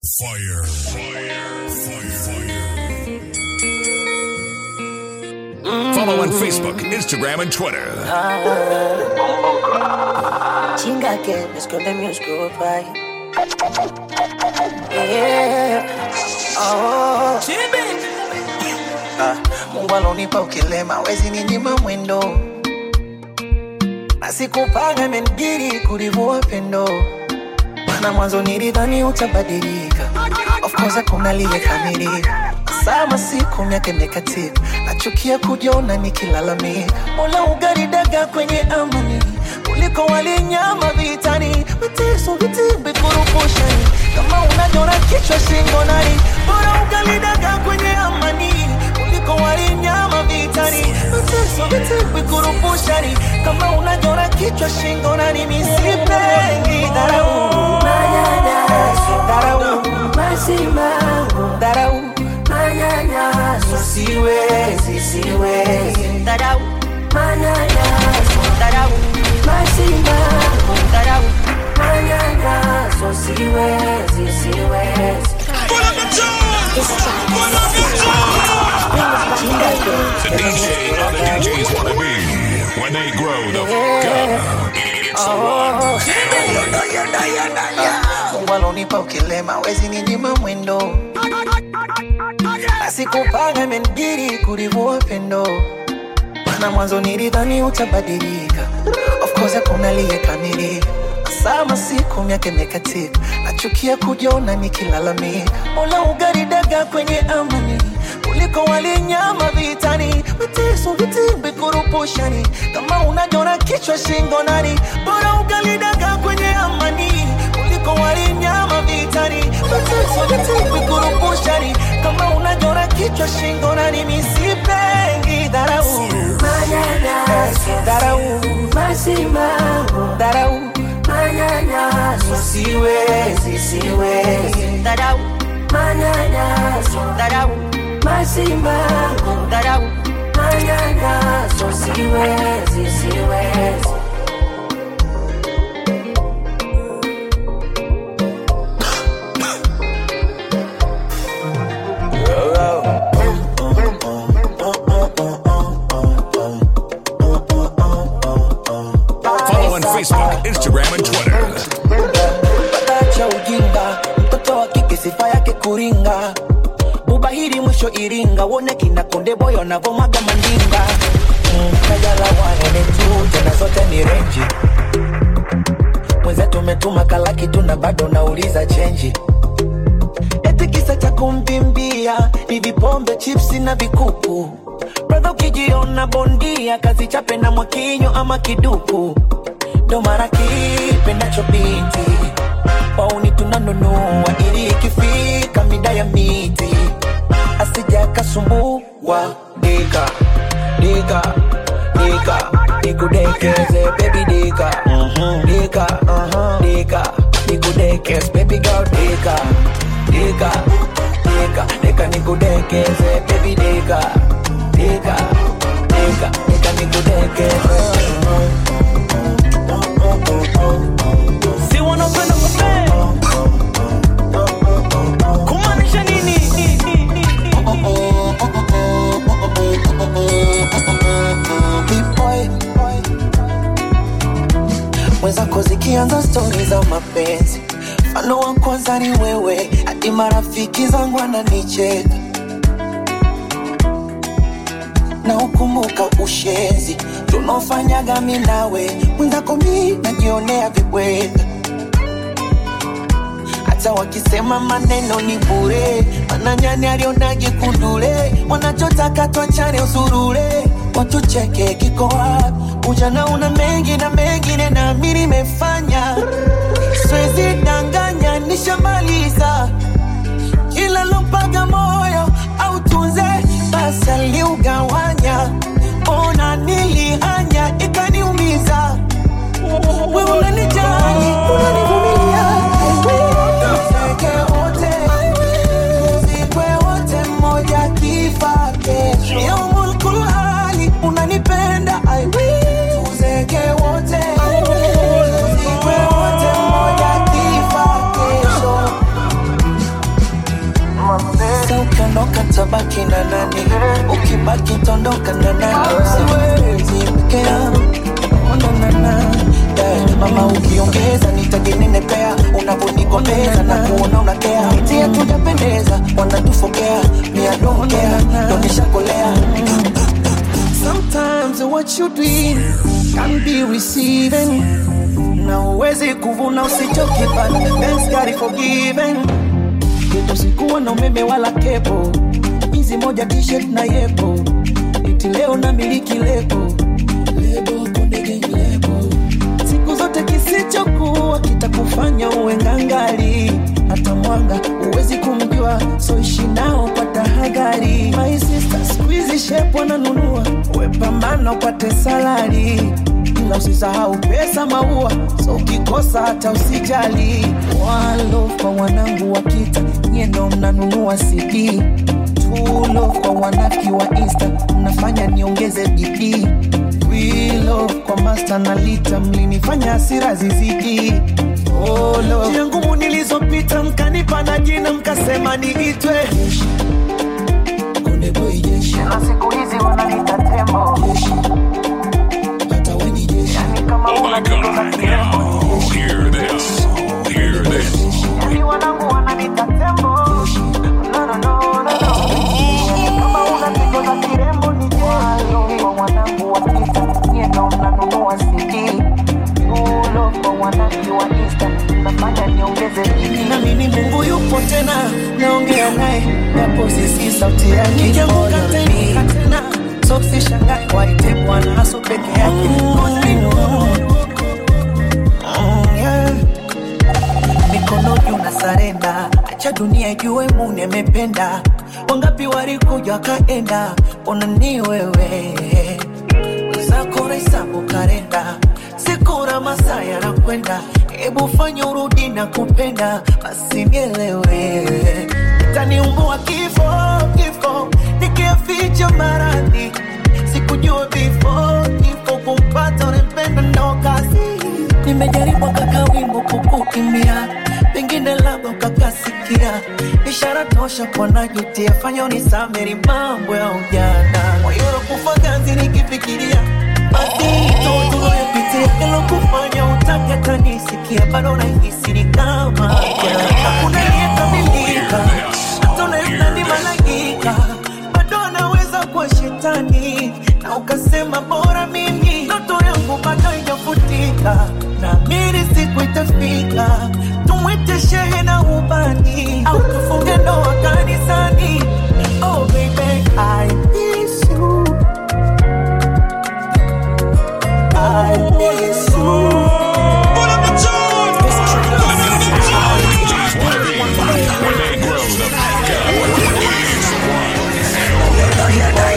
Fire. Fire. Fire. Follow on Facebook, Instagram, and Twitter. Chinga que me esconde mi oscuro pai. Yeah. Oh. Ah, Mungu alonipa ukilema wezi ninyima mwendo na sikupanga imenibidi kulivua pendo mana mwanzo nilidhani utabadilika of course hakuna liyekamilika sama siku miaka imekatika nachukia kujiona nikilalamika mola ugaridaga kwenye amani kuliko walinyama vitani mateso vitimbi kurupushani kama unajona kichwa shingo nani bora ugalidaga kwenye amani kuliko walinyama vitani mateso vitimbi kurupushani kama unajona kichwa shingo nani misipengi dharau Manyanyaso, dharau masimango, dharau manyanyaso, siwezi siwezi dharau, manyanyaso, dharau masimango, dharau manyanyaso, siwezi, siwezi. The DJ other DJs want to be when they grow the fuck up. It's the one. Mungu alonipa ukilema wezi ninyima mwendo na sikupanga imenibidi kulivua pendo mana mwanzo nilidhani utabadilika of course hakuna liyekamilika sama siku miaka imekatika nachukia kujiona nikilalamika mola ugaridaga kwenye amani kuliko walinyama vitani mateso vitimbi kurupushani kama unajona kichwa shingo nani bora ugalidaga kwenye amani kuliko walinyama vitani mateso vitimbi kurupushani kama unajona kichwa shingo nani misipengi dharau Manyanyaso, dharau masimango, dharau manyanyaso, siwezi siwezi dharau, manyanyaso, dharau masimango, dharau manyanyaso, siwezi, siwezi. Follow on Facebook, Instagram, and Twitter. Acha ujinga, mtoto wa kike sifa yake kuringa. Ubahiri mwisho Iringa, wone kina konde boy wanavyomaga mandinga. Mm, Kajala wanene tu, tena zote ni renji. Mwenzetu umetuma kalaki tu na bado nauliza chenji. Eti kisa cha kumbimbia ni vipombe, chipsi na vikuku. Brother ukijiona bondia, kazi chape na mwakinyo ama kiduku. Ndo mara kipendacho binti pauni tunanunua ili ikifika mida ya miti asija kasumbua dika dika dika nikudekeze baby dika Mhm. dika uh-huh. dika nikudekeze baby girl dika dika dika dika nikudekeze baby dika dika dika dika nikudekeze si wanapenda kupea kumaanisha nini B-boy. mwenzako zikianza stori za mapenzi mfano wa kwanza ni wewe hadi marafiki zangu wananicheka na ukumbuka ushenzi tunaofanyaga mi nawe mwenzako mi najionea vibweka hata wakisema maneno ni bure, mananyani alionage kundule, wanachotaka twachane usurule, watucheke kiko wapi? Ujana una mengi na mengine na mi nimefanya, siwezi danganya, nishamaliza kila lompaga moyo au tunze basi aliugawanya, ona nilihanya ikaniumiza we unanijali, unanivumilia Tuzeke wote, tuzikwe wote, mmoja kifa kesho. Yaumul kulhali, unanipenda I will. Tuzeke wote, tuzikwe wote, mmoja kifa kesho. ondoka tabaki na nani ukibaki tondoka na nani siwezi peke yangu onanana yeah. mama ukiongeza nitajinenepea unavyonigombeza na kuona unakea tia tujapendeza wanatufokea miadokea donishakolea Sometimes what you doing can be receiving na uwezi kuvuna usichokipanda Thanks God for giving Kwetu sikuwa na umeme wala kepo hizi moja t-shirt na yepo iti leo na miliki lebo lebo konde gang lebo siku zote kisichokuwa kitakufanya uwe ngangali hata mwanga uwezi kumjua so ishi nao kwa tahadhari my sister squeeze shape wananunua wepambana upate salari ila usisahau pesa maua so ukikosa hata usijali walo kwa wanangu wa kita nyie ndo mnanunua cd tulo kwa wanafiki wa insta mnafanya niongeze bidii wilo kwa masta na lita mlinifanya hasira zizidi Olo. njia ngumu nilizopita mkanipa na jina mkasema niitwe Konde boy jeshi na siku hizi wananiita tembo jeshi hata we ni jeshi yani kama Oh my God. Now, hear this. Hear this. yani wanangu wananiita tembo no, no, no, no, no. Yani kama una pigo za kirembo ni jeshi kwa wanangu wa kita nyie ndo mnanunua CD Ulo kwa wanangu wa Insta nafanya niongeze bidii nami ni Mungu yupo tena naongea naye japo sisi sauti yake nikianguka tena tena so sishangae waite bwana haso peke yake Mm, yeah mikono juu na sarenda, acha dunia ijue Mungu amependa. Wangapi walikuja wakaenda, ona ni wewe wenzako nahesabu karenda, siku na masaa yanakwenda, hebu fanya urudi na kupenda, basi nielewe taniumbua kifo kifo, nikiaficha maradhi sikujua vifo kifo kumpata unempenda ndo kazi nimejaribu kaka wimbo kukukimbia pengine labda ukakasikia ishara tosha kwa najutia fanya unisameri mambo ya ujana moyoro kufa ganzi nikifikiria mazito tunayopitia ilokufanya utake tanisikia bado nahisi ni kama jana. hakuna aliyekamilika hata unaenda ni malaika bado anaweza kuwa shetani na ukasema bora mimi ndoto yangu bado ijafutika naamini siku itafika tumwite shehe na ubani au tufunge ndoa kanisani oh baby I miss you I miss you DJs wanna be when they grow the fuck up. It's one.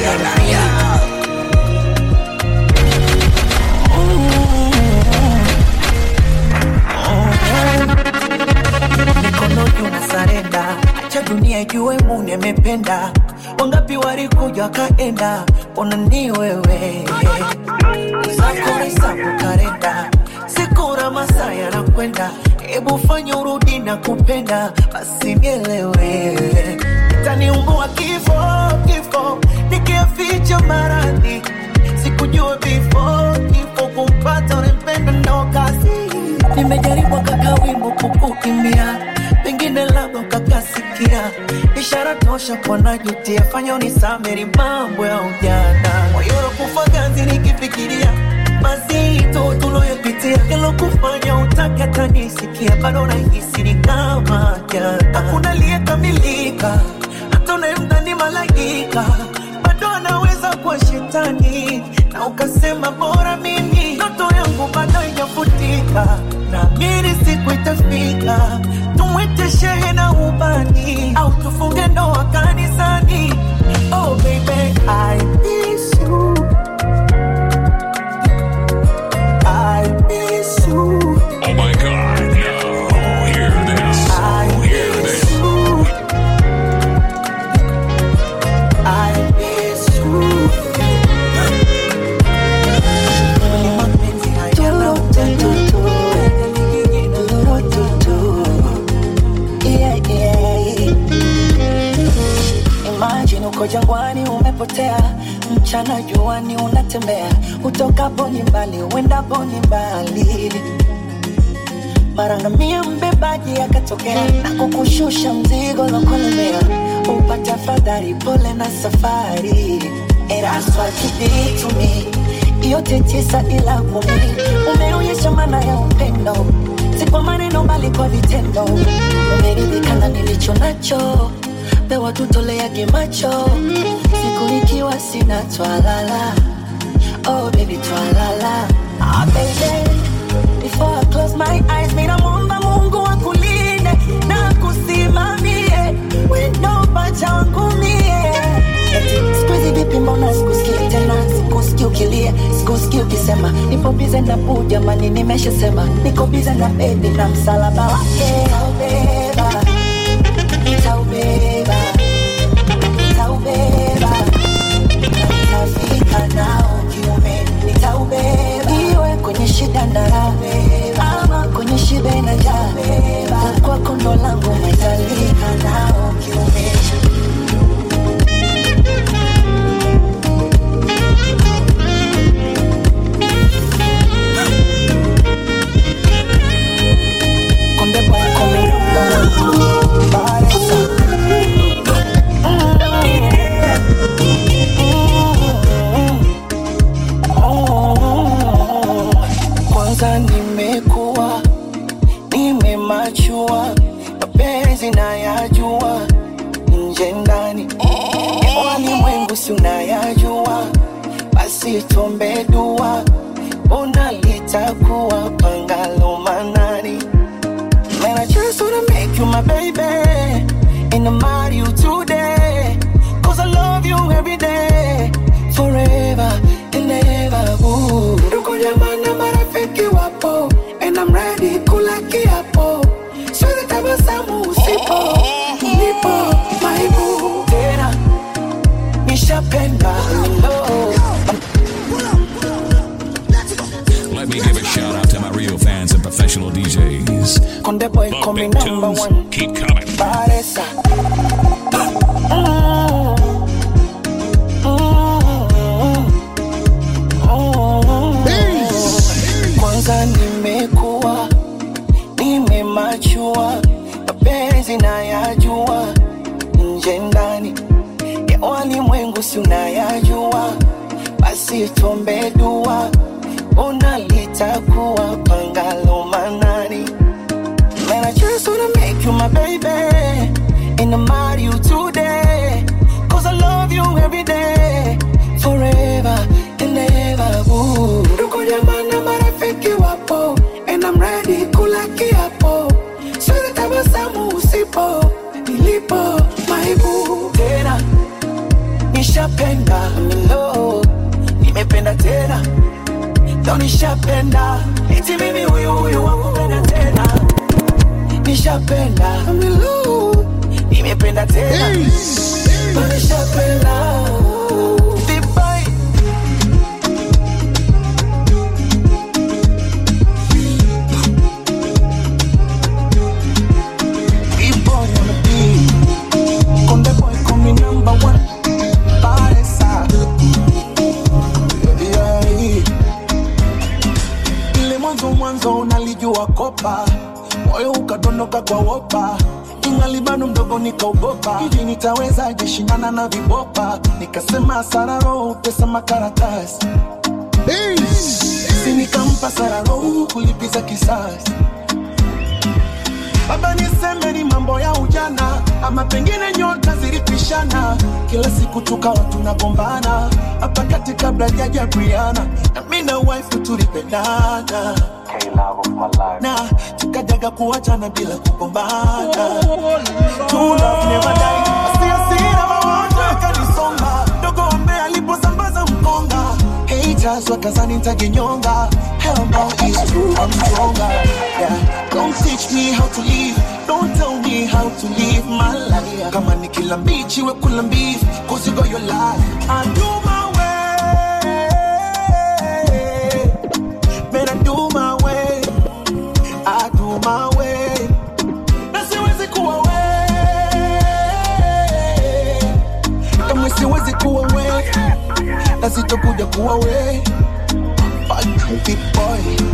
mikono juu na sarenda, acha dunia ijue Mungu amependa. Wangapi walikuja wakaenda, ona ni wewe zako hesabu karenda, siku na masaa yanakwenda, hebu fanya urudi na kupenda, basi nielewe taniumbua kifo kifo, nikiaficha maradhi sikujua vifo kifo kumpata unempenda ndo kazi nimejaribu kaka wimbo kukukimbia pengine labda ukakasikia ishara tosha kwa najutia fanya unisameri mambo ya ujana moyoro kufa ganzi nikifikiria mazito tuloyopitia yalokufanya utake tanisikia bado nahisi ni kama jana hakuna aliyekamilika hata unayemdhani malaika bado anaweza kuwa shetani na ukasema bora mimi ndoto yangu bado ijafutika naamini siku itafika tumwite shehe na ubani au tufunge ndoa kanisani oh baby I miss you I miss you Oh my God. Now, hear this. I Hear miss this. you I miss you Mapenzi hayana utatutu. Yeah, yeah, uko jangwani umepotea mchana juani unatembea utokapo ni mbali uendapo ni mbali marangamia mbebaji akatokea na kukushusha mzigo lokolemea upata fadhari pole na safari eraswachiditumi yote tisa ila kumi umeonyesha maana ya upendo si kwa maneno bali kwa vitendo umeridhika na nilicho nacho pewa tutoleage macho siku ikiwa sina twalala oh baby twalala ah, baby Before I close my eyes, mina muomba Mungu akulinde na kusimamie wendo pacha wangu mie. Eti siku hizi vipi, mbona sikusikii tena, sikusikii ukilia, sikusikii ukisema nipo bize na buu, jamani, nimeshasema niko bize na bebi na msalaba wake nitaubeba, nitaubeba, nitaubeba na nitafika nao kiume, nitaubeba iwe kwenye shida na raha, ama kwenye shibe na njaa, kwako ndo langu nitalika nao kiume. Konde boy coming up, Baresa. Kwanza nimekuwa nimemachua, mapenzi nayajua, nje ndani walimwengu si unayajua, basi tuombe dua, ona litakuwa pangalo manani. Man, I just wanna make you my baby And I'm marry you today Cause I love you every day Forever and ever ooh. Ndugu jamaa na marafiki wapo And I'm ready kula kiapo Siwezi tabasamu usipo Nipo my boo Tena Nishapenda hello Let me give a shout out to my real fans and professional DJs. Konde boy The call me big number tunes one keep coming. Paresa. Kwanza nimekuwa nimemachua, mapenzi nayajua, nje ndani ya walimwengu si unayajua, basi tuombe dua, ona litakuwa pangalo manani. Man, I just wanna make you my baby. And I'm marry you today. Cause I love you every day. Forever and ever. Ooh. Ndugu jamaa na marafiki wapo. And I'm ready kula kiapo. Siwezi tabasamu usipo. Nilipo my boo. Tena. Nishapenda. Hello. Nimependa tena. Leo nishapenda. Eti mimi huyu huyu wakupenda tena nishapenda Milu, nimependa tena nishapenda Dubai. Big boy on the beat. Konde boy call me number one. Baresa. Yeah, yeah. Ile mwanzo mwanzo unalijua kopa moyo ukadondoka kwa wopa ingali bado mdogo nikaogopa hivi nitawezaje shindana na vibopa nikasema sararo pesa makaratasi si nikampa sararo kulipiza kisasi baba niseme ni mambo ya ujana ama pengine nyota zilipishana kila siku tukawa tunagombana hapa kati kabla jaja Briana na mi na wife tulipendana na tukajaga kuachana bila kugombana True love never die. Asia sina mawazo yakanisonga dogo ombe aliposambaza mkonga haters wakazani nitajinyonga hell no it's true I'm stronger yeah. don't teach me how to live don't tell me how to live my life kama ni kila mbichi we kula mbivu cause you got your life I do my way man I do my way I do my way na siwezi kuwa we kama sitokuja kuwa we Bad big boy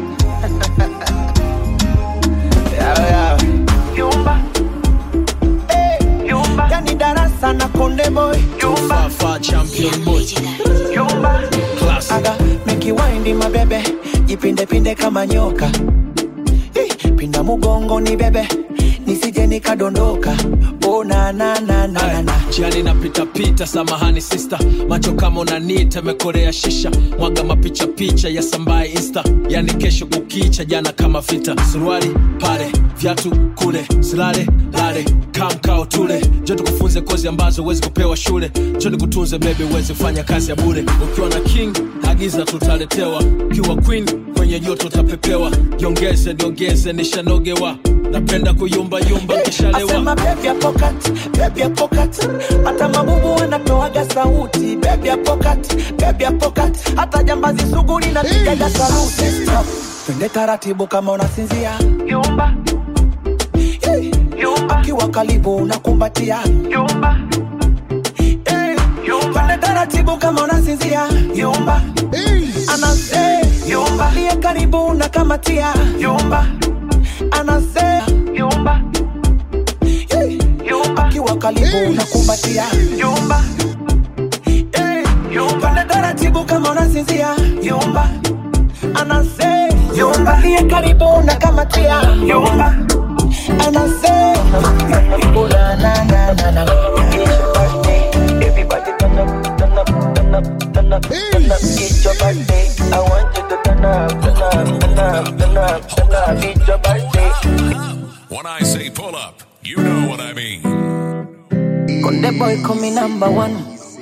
yeah, yeah. Yumba, Hey, yumba, yani darasa na konde boy yumba, Far champion boy. yumba. Classic. aga mekiwaindi mabebe jipindepinde kama nyoka Eh, pinda mugongo ni bebe nisije nikadondoka oh, na, na, na, na, na, na. jiani napita pita samahani sista macho kama unanita mekorea shisha mwaga mapicha picha ya sambaye insta yani kesho kukicha jana kama vita suruali pale vyatu kule silale lale kamkao tule jo tukufunze kozi ambazo huwezi kupewa shule jo nikutunze bebe uwezi kufanya kazi ya bure ukiwa na king agiza tutaletewa ukiwa queen kwenye joto utapepewa jiongeze niongeze nishanogewa napenda kuyumbayumba kishalewa asema bebi ya pokat bebi ya pokat hata mabubu wanatoaga sauti bebi ya pokat bebi ya pokat hata jambazi sugu linapigaga saluti Stop. twende taratibu kama unasinzia Yumba, hey. yumba, akiwa karibu unakumbatia yumba, hey. yumba, twende taratibu kama unasinzia yumba anase Yumba. liye karibu unakamatia yumba, anase yumba, hey. yumba, akiwa karibu unakumbatia yumba, hey. yumba, Twende taratibu kama unasinzia yumba anase yumba liye karibu na kamatia yumba. anase Ula, na, na, na, na. It's your birthday. Everybody turn up, turn up, turn up, turn up, turn up. It's your birthday. I want you to turn up, turn up, turn up, turn up, turn up. It's your birthday. When I say pull up, you know what I mean. Conde boy call me number one.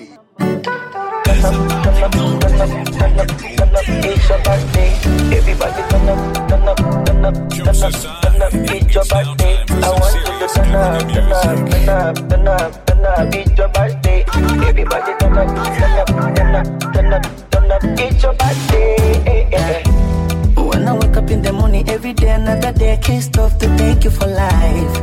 It's your birthday. Everybody turn up, turn up, turn up, turn up, turn up. It's your birthday. I want you to turn up, turn up, turn up, turn up, turn up. It's your birthday. Everybody turn up, turn up, turn up, turn up, turn up. It's your birthday. Eh, eh, eh. When I wake up in the morning, every day, another day, I can't stop to thank you for life.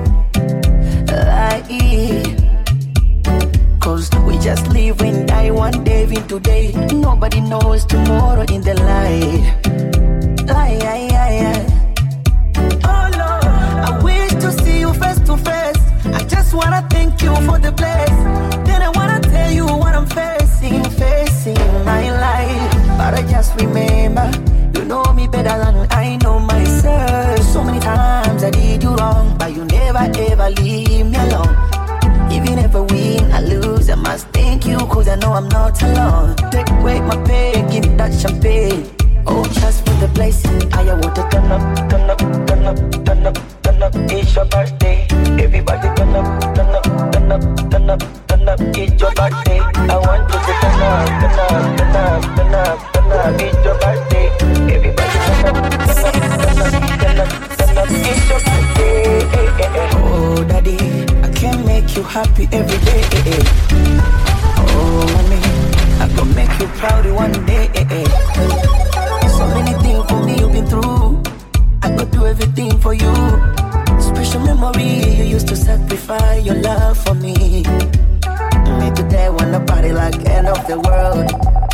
Life. Cause we just live and die one day in today. Nobody knows tomorrow in the light. Lie, lie, lie, lie. Oh Lord, I wish to see you face to face. I just wanna thank you for the bless. Then I wanna tell you what I'm facing, facing my life. But I just remember, you know me better than I know myself. So many times I did you wrong, but you never ever leave me alone. Even if I win, I lose, I must thank you, cause I know I'm not alone. Take away my pain, give me that champagne. Oh, just for the blessing, I want to turn up, turn up, turn up, turn up, turn up. It's your birthday. Everybody turn up, turn up, turn up, turn up, turn up. It's your birthday. I want you to turn up, turn up, turn up, turn up, turn up. It's your birthday. Everybody turn up, turn up, turn up, turn up, turn up. It's your birthday. Oh, daddy, I can make you happy every day. Oh, mommy, I gonna make you proud one day. So many things for me you've been through. I could do everything for you. Special memory, you used to sacrifice your love for me. Me today wanna party like end of the world.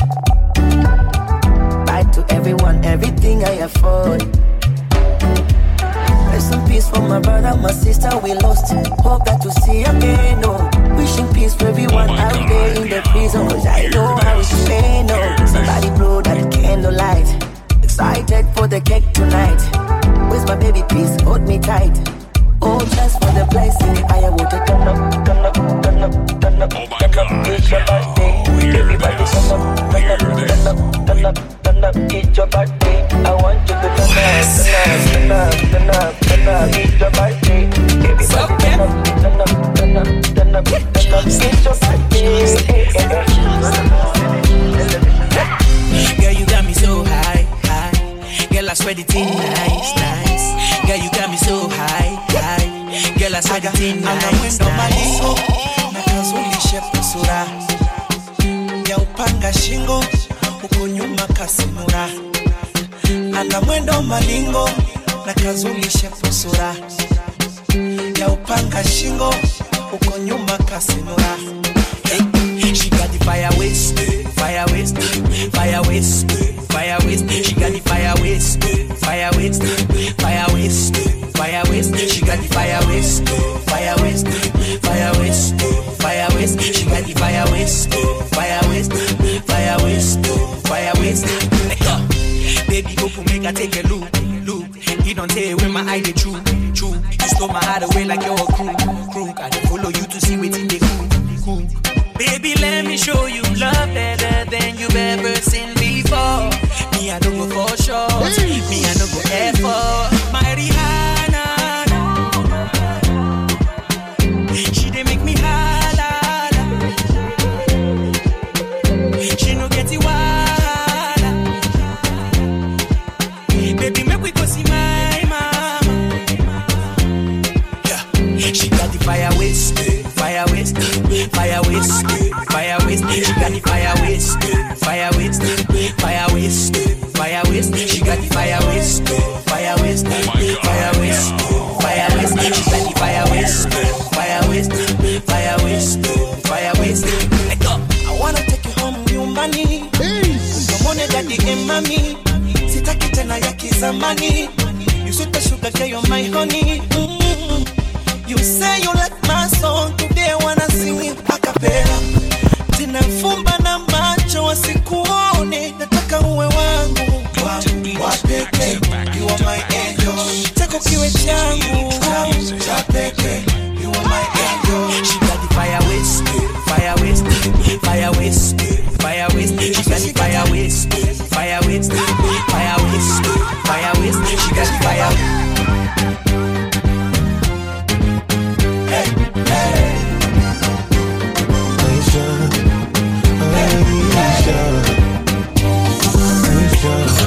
Bye to everyone, everything I afford. Rest in peace for my brother, my sister, we lost. Hope that to see again, no. Wishing peace for everyone Oh my out God, there in the yeah. prison. Cause I know how it's pain, no. Somebody blow that candlelight. Excited for the cake tonight. Where's my baby, please hold me tight. Oh, just for the blessing. I want to turn up, turn up, turn up, turn up. Oh my turn up. God, It's your now, birthday. hear Everybody this, turn up, turn hear up, this. turn up, turn up, turn up. It's your birthday. I want you to turn up, turn up, turn up, turn up, turn up. It's your birthday. Everybody turn up, turn up, turn up, turn up, turn up. It's your birthday. Girl, you got me so high, high. Girl, I swear the thing nice, nice. Girl, you got me so high, high. Girl, I swear the thing ana nice, mwendo malingo nice. na kazulishe sura ya upanga shingo huku nyuma kasimura ana mwendo malingo na kazulishe sura ya upanga shingo huko nyuma kasimura Hey, she got the fire waste, fire fire waste, fire waste, fire waste. She got the fire waste, fire waste, fire waste, fire waste. She got the fire waste, fire waste, fire waste, fire waste. She got the fire waste, fire waste, fire waste, fire waste. Let go. Baby, go for make I take a look, look. You don't tell when my eye they true, true. You stole my heart away like you're a crew, crew. I dey follow you to see what they cool, cool. Baby, let me show you love better than you've ever seen before. Me, I don't go for short. Me, I don't go effort. My Rihanna, she dey make me holla. She no get it wild. Baby, make we go see my mama. Yeah. She got the fire waste, fire waste, fire waste, fire waste. She got the fire waste, fire waste, fire waste, fire waste. She got the fire waste, fire waste, fire waste, fire waste. She got the fire waste, fire waste, fire waste, fire waste. Let go. I wanna take you home nyumbani kamone dadi and mami sitaki tena ya kizamani you sweet sugar girl you're my honey mm. you say you like my song today I wanna sing it a cappella tena fumba na macho wasikuone nataka uwe wangu wangu wa pekee you are my angel chako kiwe changu cha pekee you are my angel She got the fire waste, fire waste, fire waste, fire waste. She got the fire waste, fire waste, fire waste, fire waste. She got the fire. Aisha, Aisha, Aisha.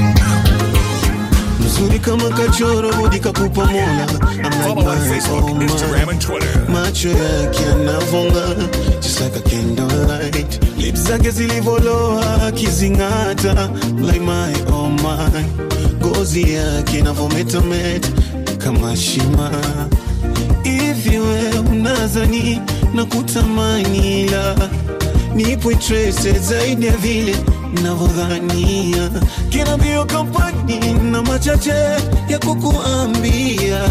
Mzuri kama kachoro budi kakupa mola I'm like Follow on my Facebook, oh my. Instagram, and Twitter. macho yake yanavonga just like a candlelight lips zake zilivoloa akizing'ata like my oh my ngozi yake inavometameta kama shima hivi we unazani na kutamani ila nipo interested zaidi ya vile navyodhania kina mbio kampani na machache ya kukuambia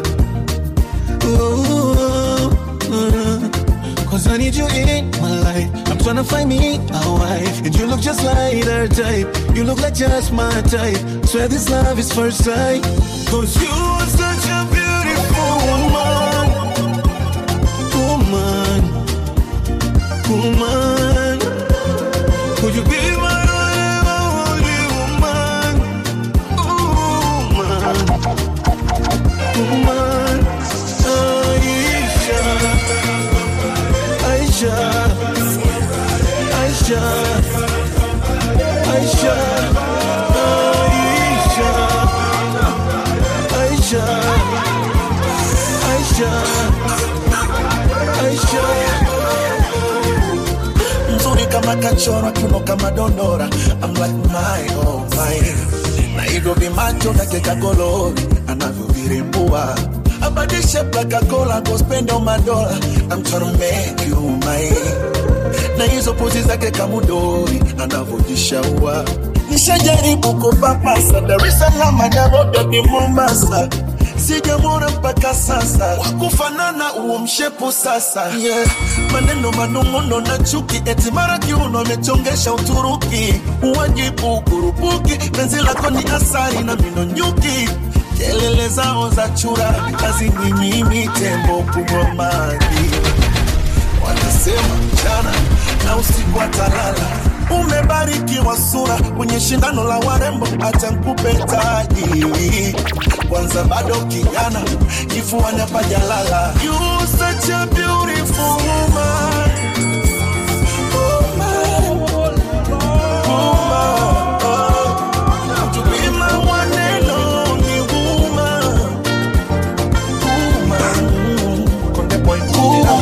Cause I need you in my life. I'm trying to find me a wife. And you look just like her type. You look like just my type. Swear this love is first sight. Cause you are such a beautiful woman. Woman. Woman. Could you be my only woman? Woman. Woman. Aisha. Aisha. Aisha. Aisha. Aisha. Aisha. Aisha. mzuri kama kachora kiuno kama dondora I'm like my oh my na hivyo vimacho vyake kagolori anavyovirembua abadishe plakakola gospendo madola I'm tryna make you mine na hizo pozi zake kamudori anavyojishaua nishajaribu kupapasa Dar es Salaam Nairobi hadi Mombasa sijamwona mpaka sasa wakufanana huo mshepu sasa yeah. maneno manung'uno na chuki eti mara kiuno amechongesha Uturuki uwajibu kurupuki penzi lako ni asari na mino nyuki kelele zao za chura kazi ni mimi tembo kunywa maji wanasema mchana na usiku atalala umebarikiwa sura kwenye shindano la warembo acha nkupe taji kwanza bado kijana kifuani pajalala you such a beautiful woman Woman. Woman. Oh. To be my one and only woman. Woman.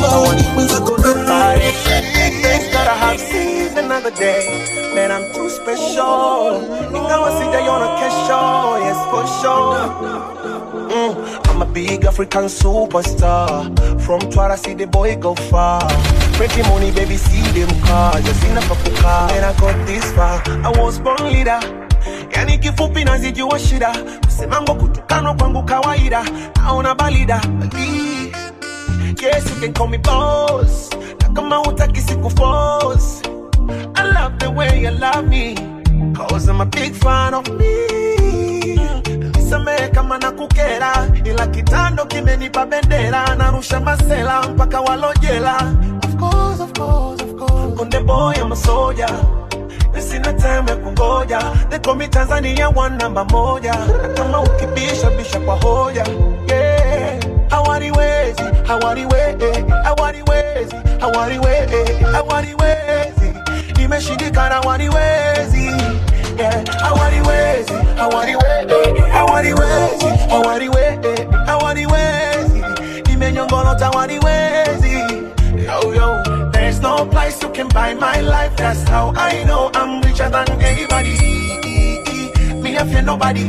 that I have seen another day. Man, I'm too special. Ingawa sijaiona kesho, yes for sure. Mm, I'm a big African superstar. From Twara, see the boy go far. Pretty money, baby, see them cars. You seen pa kukaa. And I got this far. I was born leader. Yani kifupi nazijua shida. Kusemango kutukanwa kwangu kawaida. Naona balida. Bali. Yes, you can call me boss. Na kama hutaki siku force. I love the way you love me. Cause I'm a big fan of me. Nisamehe kama nakukera, ila kitando kimenipa bendera, narusha masela mpaka walojela. Of course, of course, of course. Konde boy, I'm a soldier. Na Sina time ya kungoja, they call me Tanzania one namba moja. Na kama ukibisha bisha kwa hoja, yeah. Hawariwezi, hawariwezi, hawariwezi, hawariwezi, hawariwezi. Nimeshindikana hawariwezi, yeah. Hawariwezi, hawariwezi, hawariwezi, hawariwezi, hawariwezi. Nimenyongolota hawariwezi. Yo, yo, there's no price you can buy my life. That's how I know I'm richer than anybody. Me, I fear nobody.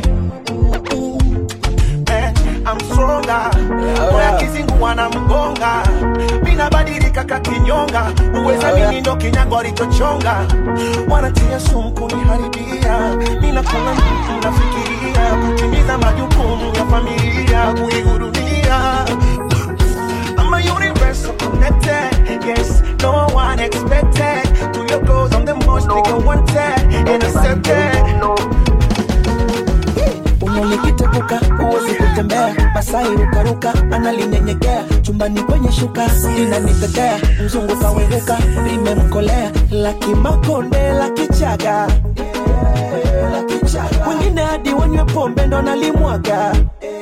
Eh, I'm stronger. Moya kizungu wanamgonga. Mina badilika kakinyonga. Uweza mimi ndo kinyago alichochonga. Wanatia sumu kuniharibia. Mina kula mtu nafikiria. Kutimiza majukumu ya familia. Kuihudumia. I'm a universal connected. Yes, no one expected. To your goals, I'm the most nigga wanted and accepted. unalikitepuka uwezi kutembea masai rukaruka analinyenyekea chumbani kwenye shuka linanitetea mzungu kaweruka limemkolea lakimakonde lakichaga wengine hadi wanywe pombe ndo nalimwaga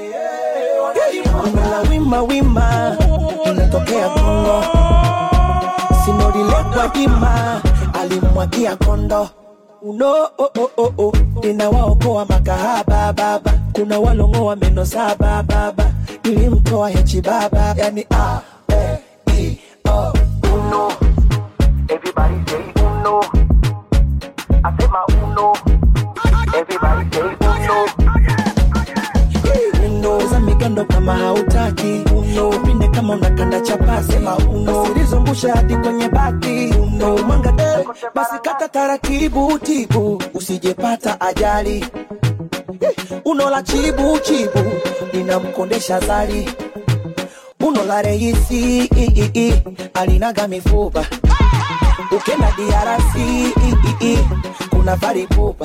la wima wima inatokea kongo sinorilekwa jima alimwagia kondo uno oh, oh, oh, oh. ninawaokoa makahaba baba kuna walongoa meno saba baba nilimtoa hechi baba yani a e i o uno Everybody say uno. I say my uno. Everybody say uno. uno za migando kama hautaki uno pinde kama unakanda chapasi ma uno usilizungusha hadi kwenye baki uno mwanga eh, basi kata taratibu tibu usijepata ajali Eh, uno la chibu chibu linamkondesha zali uno la reisi i, i, i, alinaga mifupa ukenda diarasi i, i, i, kuna varipupa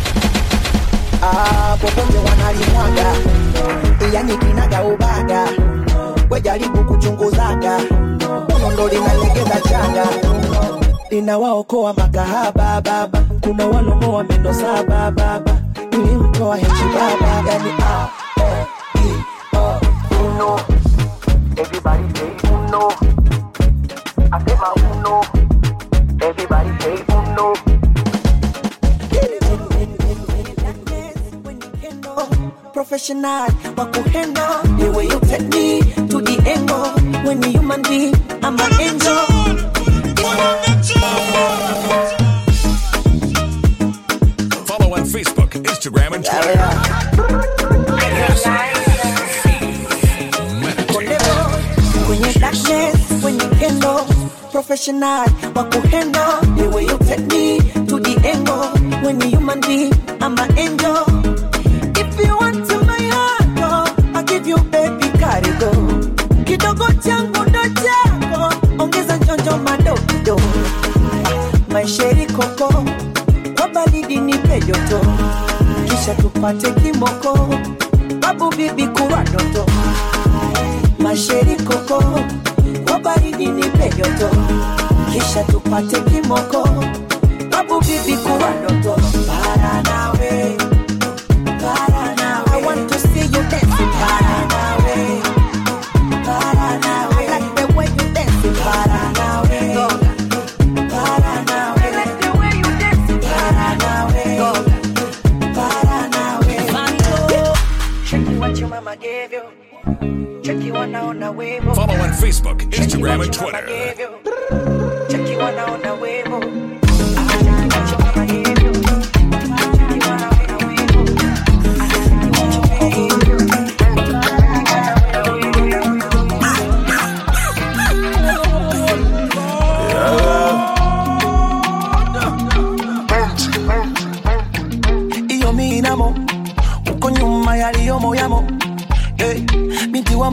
Ah, popote wanalimwaga yani kinaga ubaga wejaribu kuchunguzaga uno ndo linalegeza chaga linawaokoa makahaba baba kuna walongoa meno saba baba nilimtoa hechi baba yani ah, eh, i, oh. Uno. Everybody say uno. I say my uno. Everybody say uno. professional wa kuhendo the way you take me to the angle when you human being I'm an angel Follow on Facebook, Instagram, and Twitter. kwenye darkness when you handle professional wa kuhendo the way you take me to the angle when you human being I'm an angel if you want to my heart oh, I'll give you baby karigo kidogo changu ndo chako ongeza njonjo madogo maisheri koko kwa baridi nipe joto kisha tupate kimoko babu bibi kurwa doto masheri koko kwa baridi nipe joto kisha tupate kimoko babu bibi kurwa doto para nawe para nawe I want to see you dancing para nawe para nawe I like the way you dancing para nawe para nawe I like the way you dancing para nawe para nawe Check what your mama gave you Check you wanaona wemo Follow on Facebook, Instagram, and Check what your mama Twitter. gave you. Check you wanaona wemo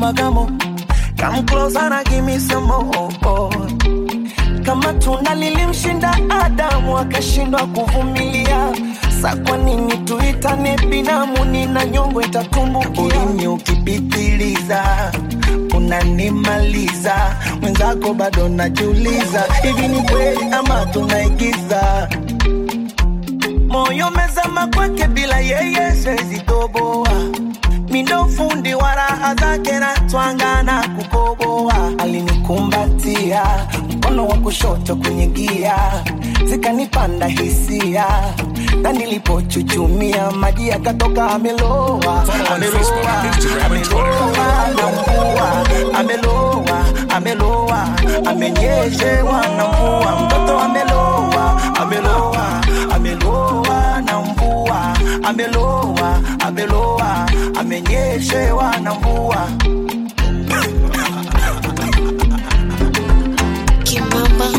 magamo come closer na give me some more kama tunda lilimshinda Adamu akashindwa kuvumilia, sa kwa nini tuitane binamu? Nina nyongo itatumbukia. Ulimi ukipitiliza unanimaliza, mwenzako bado najiuliza, hivi ni kweli ama tunaigiza? Moyo mezama kwake, bila yeye siwezi toboa mindo fundi wa raha zake na twanga na kukoboa. Alinikumbatia mkono wa kushoto kwenye gia, zikanipanda hisia, na nilipochuchumia maji yakatoka. Ameloa, ameloa, ameloa na mvua, ameloa, ameloa, amenyeshewa na mvua, mtoto ameloa, ameloa, ameloa na mvua, ameloa, ameloa, amenyeshewa na mvua. Kimamba.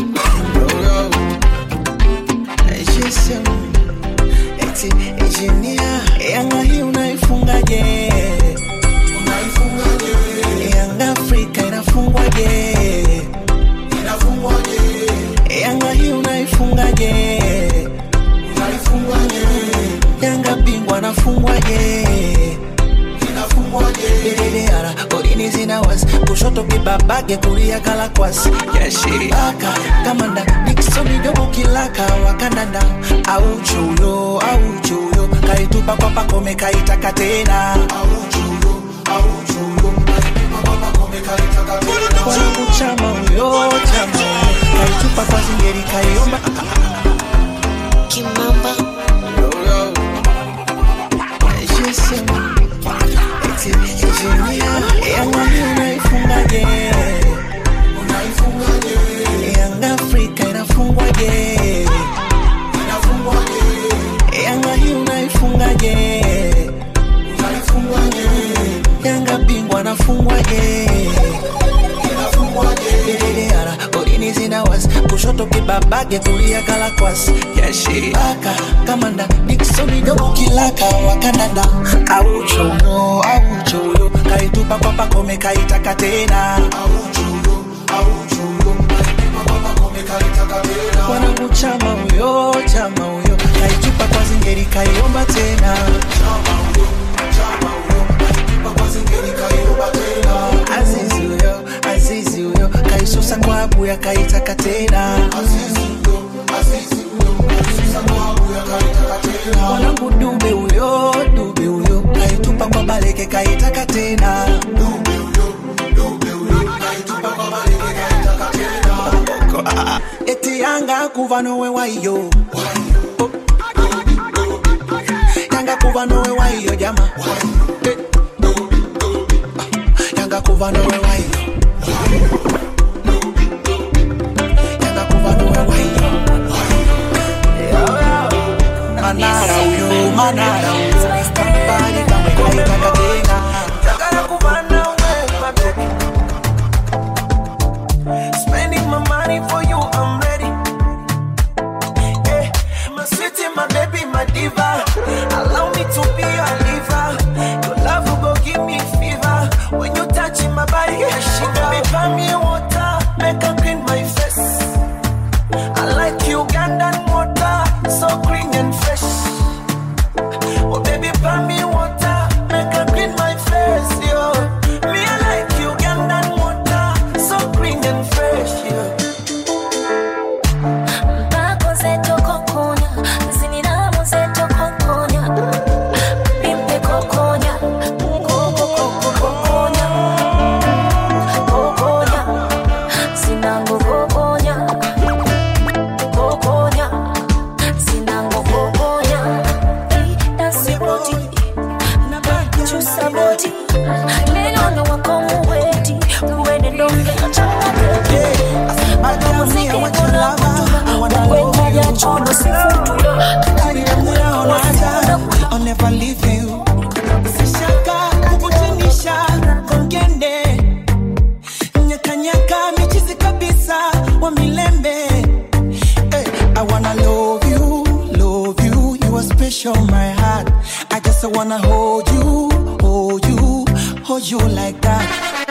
Eti engineer, Yanga hii unaifungaje? Yanga Afrika inafungwaje? Yanga hii unaifungaje? Yanga bingwa anafungwaje? Dededara, golini zina wasi kushoto kibabage kulia kalakwasi yashiraka kamanda Dickson jogo kilaka wakandanda au chuyo au chuyo kaitupa kwa pakome kaitaka tena wanangu chama huyo chama huyo kaitupa kwa zingeri kaiomba Kimamba. Yanga hii unaifungaje? Yanga Afrika inafungwaje? Yanga hii unaifungaje? Yanga bingwa anafungwaje? Dededara, golini zina wasi kushoto kibabage kulia kalakwasi yashiraka kamanda Dickson jogo kilaka wakandanda au choyo au choyo kaitupa kwa pakome kaitaka tena wanangu chama huyo chama huyo kaitupa kwa zingeri kaiomba tena azizi huyo azizi huyo kaisusa kwa abuya kaitaka tena mwanangu dube huyo dube huyo kaitupa kwa baleke kaitaka tena eti yanga kuva nowe waiyo yanga kuva nowe waiyo jama Eh. yanga kuva nowe waiyo yanga kuva nowe waiyo manara huyo manara huyo kampani kamwe kaitaka tena Tagara kuva nowe my baby Spending my money for you, I'm ready. Yeah, my sweetie, my baby, my diva. Allow me to be your liver. Your love will go give me fever. When you touch my body, yeah, she baby, buy me water, make her clean my face. I like Ugandan water, so green and fresh. Oh baby, buy me water, make her clean my face, yo. Me I like Ugandan water, so green and fresh, yo. Mpako zetu kokonya, ziniramu zetu kokonya. Pimpe kokonya, koko koko kokonya. Kokonya, zinango kokonya. Kokonya, zinango kokonya. Dance body, chusa body. Lelo na wako muweti, uwene donge achana Muziki kuna kutuba, ya chono sifutula. I'll never leave you. Sishaka kukutanisha kongende nyakanyaka michizi kabisa wa milembe hey, I wanna love you, love you You are special my heart I just wanna hold you, hold you Hold you like that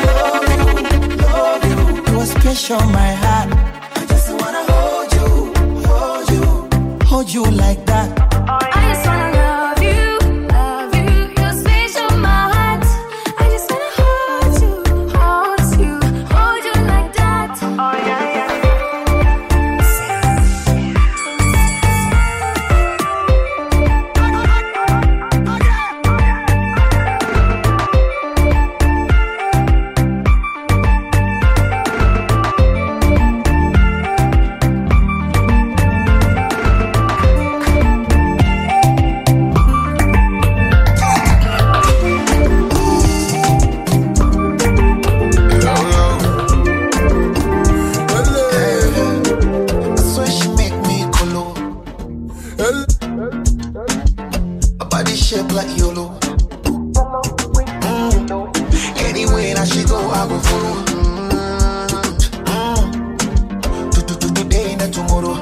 love you, love you. You are special, my heart. I just wanna hold you, hold you, hold you like that. I just wanna love you, love you. You're special, my heart. I just wanna hold you, hold you, hold you like that. Oh yeah, yeah. I swear she make me colo. A body shape like YOLO. Mm. Anywhere that she go, I go follow. Mm. To- to- to- Today and tomorrow.